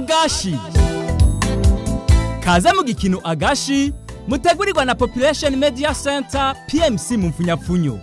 agashi kaze mu gikino agashi mutegurirwa na population media center pmc mu mfunyapfunyo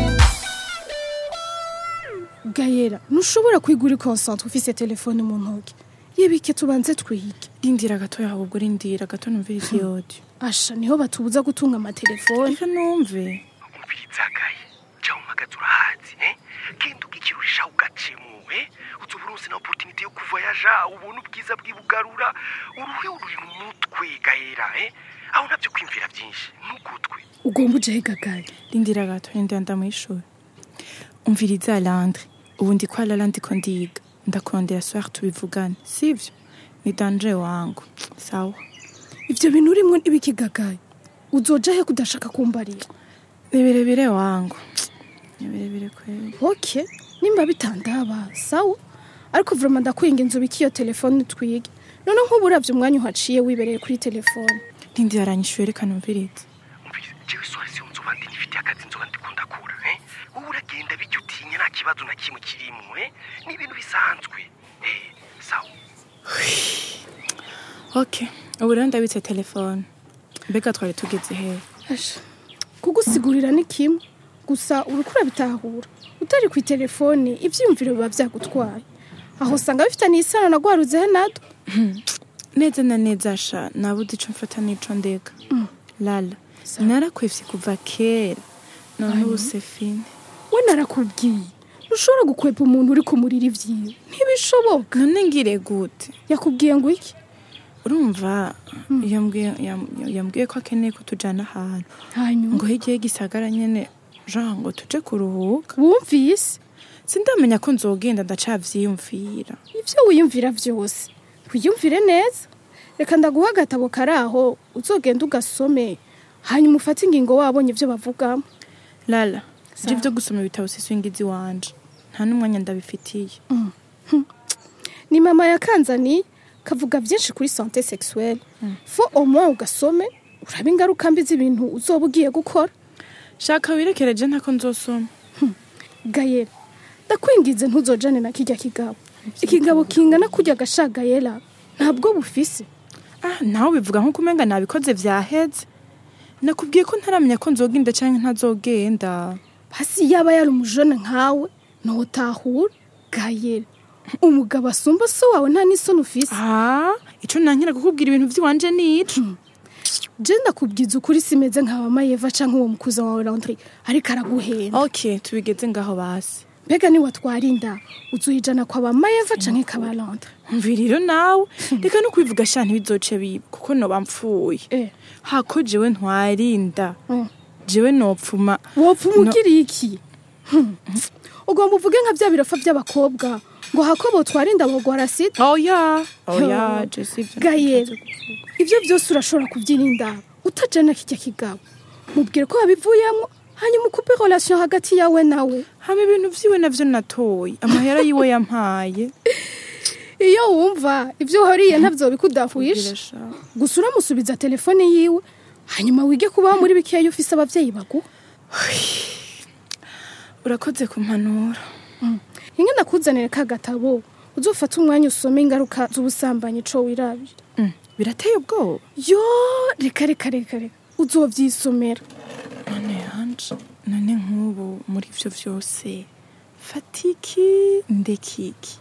gayera ntushobora kwigura ikonsantre ufise telefone mu ntoki yibike tubanze twige rindira gatoya ahubwo rindira gato numvira isi yodi asha niho batubuza gutunga amatelefone reka numve umvirizagaye jya umagaza urahazi eh? genda ugikirurisha ugacemu eh? uza uburusi na oporutinite yo kuvoyaja ubona ubwiza bw'ibugarura uruhe ururi mu mutwe gahera eh? aho nabyo kwimvira byinshi ntugutwe ugomba ujehe gagaye rindira gato rindira ndamwishura umviriza landre ubu ndi kwa lala ndiko ndiga ndakondera soir tubivugane sivyo ni danje wangu sawa ivyo bintu urimwo n'ibiki gagaye uzoja he kudashaka kumbarira ni birebire wangu ni birebire kweli ok nimba bitandaba sawa ariko vrema ndakwinga inzu biki iyo telefone twige none nk'ubu uravye umwanya uhaciye wibereye kuri telefone rindira aranyishuye reka numvirize umviriza jewe sohora siyo nzoba ndi nifitiye akazi nzoba ndikunda kura eh? wowe uragenda bijya utinya nta kibazo na kimwe kirimo eh? ni ibintu bisanzwe eh, sawa ok ubu rero ndabitse telefone mbega twari tugeze hehe Asha, kugusigurira ni kimwe gusa uriko urabitahura utari ku telefone ivyiyumviro biba vyagutwaye aho usanga bifitaniye isano na gwaruzehe natwo neza na neza sha nabuze ico mfata n'ico ndeka lala narakwevye kuva kera none ubu sefine we narakubwiye ntushobora gukwepa umuntu uri kumurira ivyiwe ntibishoboka none ngire gute yakubwiye ngo iki urumva yambwiye yam- yambwiye ko akeneye ko tujana ahantu hanyuma ngo hirya y'igisagara nyene jean ngo tuje kuruhuka wumvise sindamenya ko nzogenda ndacavyiyumvira ivyo wiyumvira vyose wiyumvire neza reka ndaguha agatabo kari aho uzogenda ugasome hanyuma ufate ingingo wabonye ivyo bavugamo lala Sawa. ivyo vyo gusoma ibitabo siswingizi wanje nta n'umwanya ndabifitiye ni mama yakanzaniye kavuga byinshi kuri sante sexuelle fo au moins ugasome uraba ingaruka mbi z'ibintu uzoba ugiye gukora shaka wirekereje ntako nzosoma gayera ndakwingize ntuzojane na kirya kigabo ikigabo kingana kurya gashagayera ntabwo bufise ah nawe bivuga nko kumenga nabikoze vyaheze nakubwiye ko ntaramenya ko nzogenda canke ntazogenda hasi yaba yari umujone nkawe ntotahura gayera umugabo asumba so wawe nta n'isoni ufise ah ico nankira kukubwira ibintu vy'iwanje nico je ndakubwiza ukuri simeze nka mayeva canke uwo mukuza wawe Landry ariko araguhenda ok tubigeze ngaho basi mbega ni watwara inda uzuhijana kwa ba mayeva canke kaba Landry mviriro nawe reka no kwivuga sha ntibizoce biba kuko noba mpfuye eh hako jewe ntwarinda mm. jewe nopfuma wopfa umugiriye iki Hmm. ugomba uvuge nka bya birofa by'abakobwa ngo hako botwara inda bogwara sida oya oya je sivyo gayera ibyo byose urashobora kubyirinda utajana kijya kigabo mubwire ko wabivuyemo hanyuma ukupe relation hagati yawe nawe hama ibintu vyiwe navyo natoye amahera yiwe yampaye iyo wumva ibyo uhoriye ntabyo bikudahuisha Kugira sha. gusa uramusubiza telefone yiwe hanyuma wige kubaho muri bikeya ufise abavyeyi baguha urakoze kumpanura inge ndakuzanire ka gatabo uzofata umwanya usome ingaruka z'ubusambanyi co wirabira Mm, birateye ubwoba yo reka reka reka reka uzovyisomera none yanje none nk'ubu muri ivyo vyose fatiki ndekiki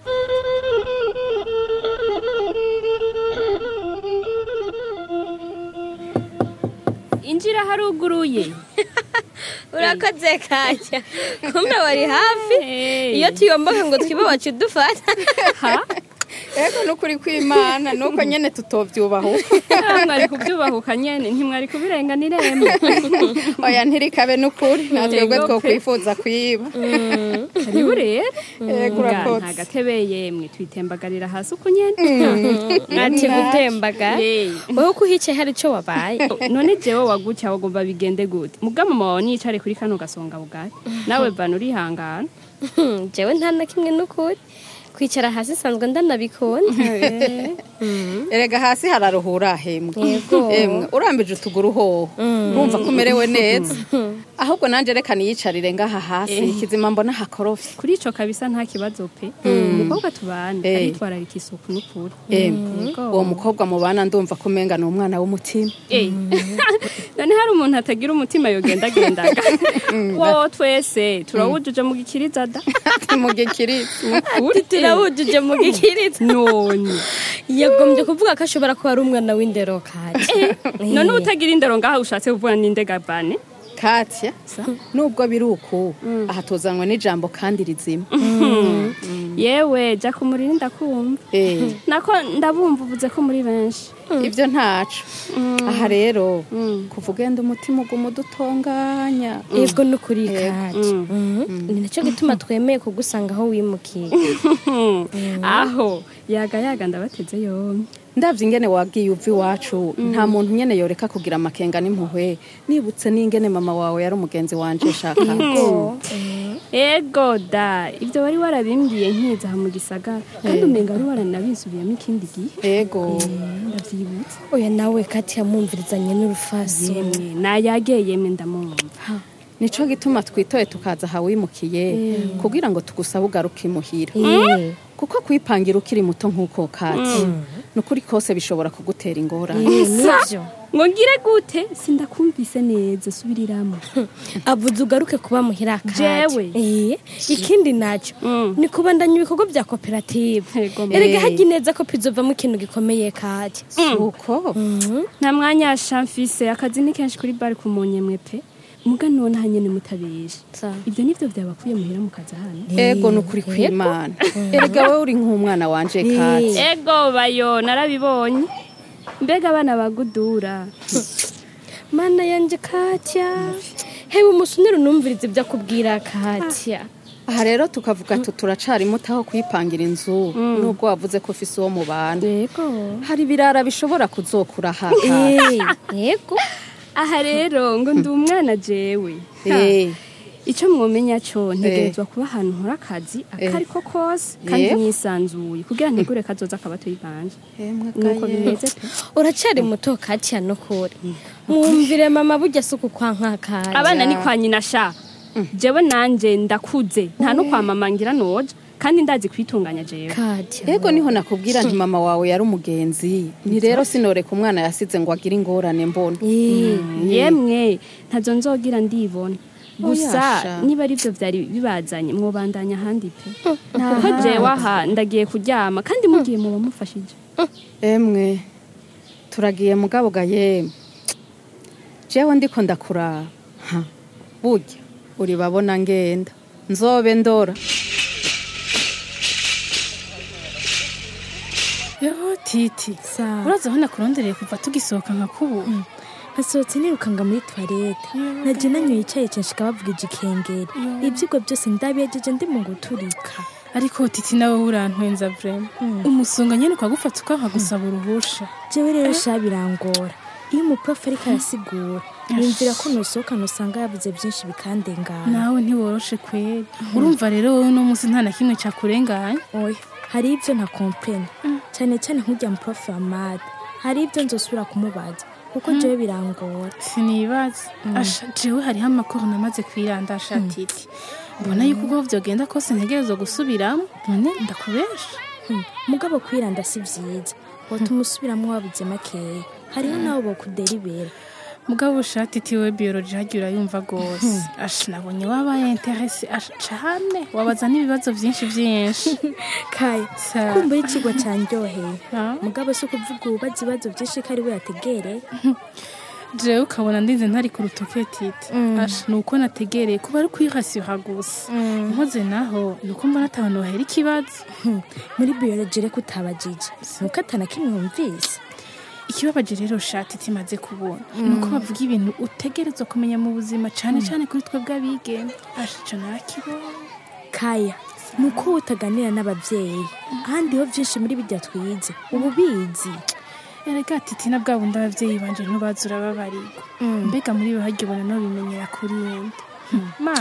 injira haruguruye urakoze kajya kumbe wari hafi iyo tuyomboke ngo twibe wacu dufata ego nukuri kwimana nuko nyene tutovyubahuka mwari kubyubahuka nyene ntimwari kubirenganira emwe oya ntirikabe nukuri natwebwe Yego pe. twokwifuza kwiba karibu rero Ego Nga urakoze. nta gatebe yemwe twitembagarira hasi uko nyene ati gutembaga Hey. wowe uko uhicaye hari ico wabaye none jewe wagutya wagomba bigende gute mubwa mama wawe niyicare kuri kano gasonga bugari nawe bana urihangana jewe nta na kimwe nukuri kwicara hasi nsanzwe ndanabikunda erega hasi hararuhura hemwe Yego. emwe urambije utuguru hoho urumva ko umerewe neza ahubwo nanjye reka niyicarire ngaha hasi kizima mbona hakorofye kuri ico kabisa nta kibazo pe umukobwa tubana Eh. aritwararika isuku n'ukuri Emwe, Yego. uwo mukobwa mubana ndumva ko umenga ni umwana w'umutima Eh. none hari umuntu atagira umutima yogendagendaga wo twese turawujuje mu gikiriza da mu gikirisi Ukuri. turawujuje mu gikiriza none yagombye kuvuga ko ashobora kuba ari umwana w'indero kati none utagira indero ngaha ushatse kuvuga n'indega bane katya nubwo biri uku aha tuzanwa n'ijambo kandi rizima yewe jya ku muriro ndakumva Eh, nako ndabumva uvuze ko muri benshi ibyo ntaco aha rero kuva ugenda umutima uguma udutonganya yego ni ukuri Yego. kati ni nacyo gituma twemeye kugusanga aho wimukiye aho yaga yaga ndabateze yombi ndabye ingene wagiye uva iwacu nta muntu nyene yoreka kugira amakenga n'impuhwe nibutse n'ingene mama wawe yari umugenzi wanje shaka ego da ibyo wari warabimbwiye nkiza aha mu gisagara kandi umenga wari waranabisubiyemo ikindi gihe ego ndabyibutse oya nawe kati yamwumvirizanye n'urufasi yemwe nayageye yemwe ndamumva nico gituma twitoye tukaza aha wimukiye kugira ngo tugusabe ugaruke imuhira Eh, kuko kwipangira ukiri muto nk'uko kati ni ukuri kose bishobora kugutera ingorane eh, nibyo ngo ngire gute sindakumvise neza subiriramo avuze ugaruke kuba muhira kati Jewe. Eh, ikindi nacyo Mm. ni kubandanya ibikorwa bya koperative Yego, ma. erega Eh. hajya neza ko pizovamo ikintu gikomeye kati uko nta mwanya shamfise akazi ni kenshi kuri bari ku munyemwe pe muga none hanyene mutabeshe Sawa. ibyo nivyo byabakwiye muhira mu kazi hano ego ni ukuri kw'imana erega wowe uri nk'umwana wanje kati ego bayo narabibonye mbega abana bagudura mana yanjye katya hewe umusunire unumvirize ibyo akubwira katya aha rero tukavuga tu turacari muto aho kwipangira inzu nubwo wavuze ko ufise uwo mubana yego hari ibirara bishobora kuzokura haka Eh, yego aha rero ngo ndi umwana jewe Eh, icyo mwomenya cyo ntegerezwa kuba ahantu nkora akazi akari ko kose kandi Yego. mwisanzuye kugira ntegure kazoza akabatoyi banje emwe nuko gaye. bimeze pe uracari muto katya nukuri mwumvire mama burya si uku kwa nkakanya abana ni kwa nyina sha jewe nanje ndakuze nta no kwa mama ngira noja kandi ndazi kwitunganya jewe katya yego niho nakubwira nti mama wawe yari umugenzi ni rero sinoreka umwana yasize ngo agire ingorane mbona Eh, yemwe ntazo nzogira ndibona gusa Oyasha. niba ari byo byari bibazanye mwobandanya ahandi pe kuko jewe aha ndagiye kuryama kandi mugiye muba mufashije emwe turagiye mugabo gaye jewe ndiko ndakuraba Ha, burya uri babona ngenda nzobe ndora Yo titi uraza aho nakurondereye kuva tugisohoka nka kubu nasohotse nirukanga muri toilette naje nanyoye icyayi censhika bavuga igikengeri ibyigwa byose ndabiyejeje ndi mu guturika ariko titi nawe urantwenza vrema umusonga nyene ukagufata ukankagusaba uruhusha jewe rero sha birangora iyo umuprofe ariko arasigura yumvira ko nusohokana usanga yavuze byinshi bikandengana nawe ntiworoshe kweri urumva rero wowe uno munsi nta na kimwe cakurenganya oya hari ibyo ntakomprene cyane cyane nk'ujya mu profe wa made hari ibyo nzosubira kumubaza kuko jewe birangora sinibaza asha jewe hariho amakuru namaze kwiranda asha titi mbona yuko ubwo vyogenda kose ntegerezwa gusubiramo none ndakubesha Hmm, mugabo kwiranda si vyiza wotuma usubiramo wabuze makeya hariho nabo bokuderibera mugabo ushati tiwe biology hagiye urayumva gose asha nabonye wabaye interese asha cane wabaza n'ibibazo vyinshi vyinshi kaya Sa- kumva y'ikigwa candyoheye Ah. mugabo si ukuvuga ububaza ibibazo byinshi ko ari we yategereye jewe ukabona ndinze ntari ku rutoke titi asha ni uko nategereye kuba ari kwihasira gusa nkoze naho ni uko mbona atabantu bahera ikibazo Hmm, muri biology reka utabajije nuko atana kimwe wumvise ikibabaje rero shati timaze kubona ni uko bavuga ibintu utegerezwa kumenya mu buzima cane cane kuri twebwe abigeme asha ico narakibonye kaya ni uko wowe utaganira n'ababyeyi ahandi ho byinshi muri bijya twize ubu bizi erega titi na bwa bundi abavyeyi banje ntubazi urababarirwa mbega muri bo harya ubona no bimenyera kuri yindi mama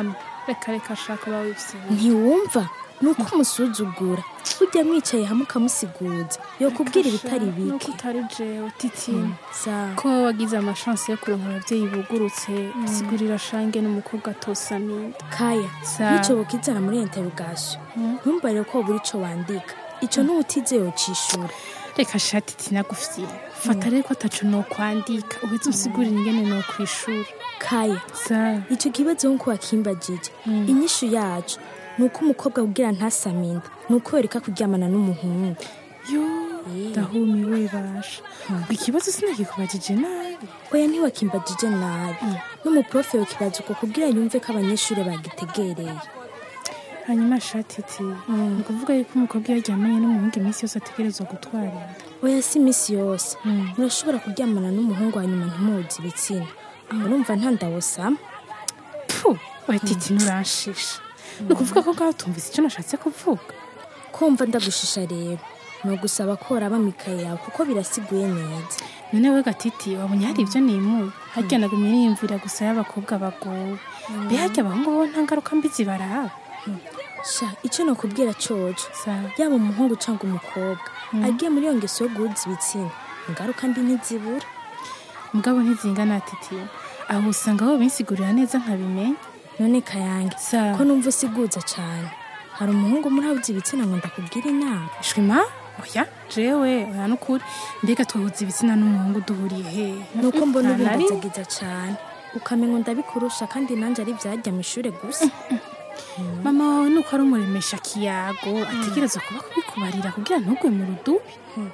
reka reka shaka bawe ibyo ntiwumva ni uko umusuzugura ujya mwicaye hamwe ukamusiguza yokubwira ibitari nuko bike utari jewe titi sawa ko wagize amashansi yo kuronka ababyeyi bugurutse sigurira shange n'umukobwa atosaminda kaya Sawa. nticoboka izana muri interogasiyo ntumbarire ko wabura ico wandika ico n'uwutize yocishura reka shati tinagufitiye fata rero ko atacu no kwandika uheze usigurira ingene no kwishura kaya sawa ico kibazo nkuko wakimbajije inyishu yacu ni uko umukobwa kugira ntasaminda ni uko yoreka kuryamana n'umuhungu yo ndahumiwe basha ikibazo sinakikubajije nabi oya ntiwakimbajije nabi n'umuprofe yokibaza uko kugira yumve ko abanyeshuri bagitegereye hanyuma shatiti ni ukuvuga yuko umukobwa iyo aryamanye n'umuhungu iminsi yose ategerezwa gutwara inda oya si iminsi yose murashobora kuryamana n'umuhungu hanyuma ntimuzi ibitsina aho urumva nta ndawusama pfu we titi nuranshisha ni ukuvuga ko ngaho tumvise icyo nashatse kuvuga kumva ndagushisha rero ni ugusaba ko waraba mikaye yawe kuko birasiguye neza none we gatiti wabonye hari ibyo nimuye harya nagumye niyumvira gusa y'abakobwa bagowe mbe harya abahungu bo nta ngaruka mbi zibaraba sha icyo nakubwira coco sawa yaba umuhungu cyangwa umukobwa agiye muri iyo ngeso yo guhuza ibitsina ingaruka mbi ntizibura mugabo ntizingana titi aho usanga bo binsigurira neza nkabimenya none kayange sawa ko numva usiguza cyane hari umuhungu muri abuze ibitsina ngo ndakubwire inama shwima oya jewe oya nukuri mbega twahuza ibitsina n'umuhungu duhuriye hehe ni uko mbona Nta na rimwe. ubimbazagiza cyane ukamenya ndabikurusha kandi nanjye ari ibyajya mu ishuri gusa mama wawe nuko ari umuremesha kiyago ategereza kuba kubikubarira kugira ntugwe mu rudubi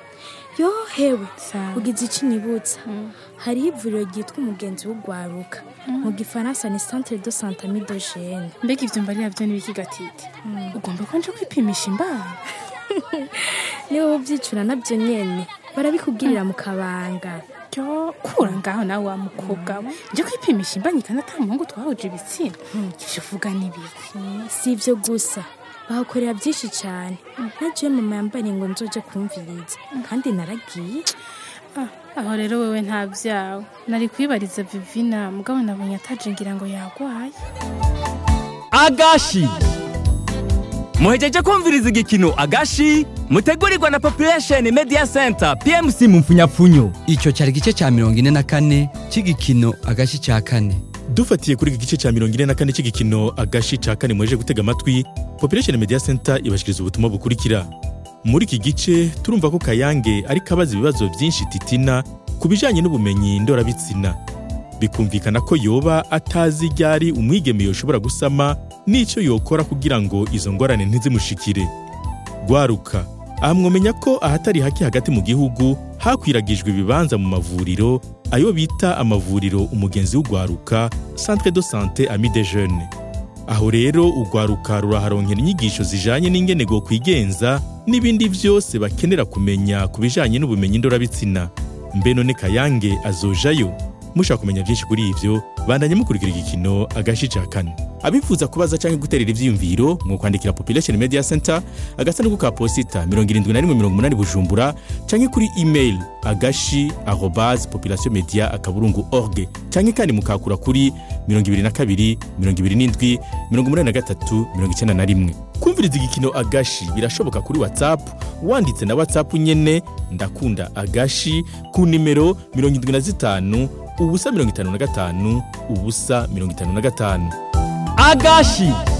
yo hewe sawa ugize icyo unyibutsa hariho ivuriro ryitwa umugenzi w'ugwaruka mu gifaransa ni centre de sante amidogene mbega ibyo mbarira byo n'ibiki gatiti ugomba ko nje kwipimisha imbaraga niba ubyicura nabyo nyene barabikubwirira mu kabanga ryo kura ngaho nawe wa mukobwa we nje kwipimisha imbanyi kandi ata muhungu twahuje ibitsina ibyo uvuga n'ibiki si ibyo gusa bahakorera byinshi cyane nagiye mama yambariye ngo nzoje kumviriza kandi naragiye Ah, aho rero wewe nta byawe nari kwibariza vivina mugabo nabonye ataje ngira ngo yagwaye agashi muhejeje kumviriza igikino agashi mutegurirwa na population media center pmc mu mfunyapfunyo icyo cyari igice cya mirongo ine na kane cy'igikino agashi cya kane dufatiye kuri iki gice cya mirongo ine na kane cy'igikino agashi ca kane mweje gutega amatwi population media center ibashikiriza ubutumwa bukurikira muri iki gice turumva ko kayange ariko abaza ibibazo byinshi titina ku bijanye n'ubumenyi ndorabitsina bikumvikana ko yoba atazi ryari umwigeme yoshobora gusama n'icyo yokora kugira ngo izo ngorane ntizimushikire gwaruka aha mwomenya ko ahatari hake hagati mu gihugu hakwiragijwe ibibanza mu mavuriro ayo bita amavuriro umugenzi w'ugwaruka centre de sante ami de jeune aho rero ugwaruka ruraharonkera inyigisho zijanye n'ingene go kwigenza n'ibindi byose bakenera kumenya ku bijanye n'ubumenyi ndorabitsina mbe none kayange azojayo mushaka kumenya byinshi kuri ivyo bandanye mukurikira igikino agashi ca kane abifuza kubaza canke guterera ivyiyumviro mwokwandikira population media center agasanduku ka posita 7180 bujumbura canke kuri email agashi arobase population media akaburungu org canke kandi mukakura kuri 22 27 83 91 kumviriza igikino agashi birashoboka kuri whatsapp wanditse na whatsapp nyene ndakunda agashi ku nimero 75 ubusa 55 ubusa 55 agashi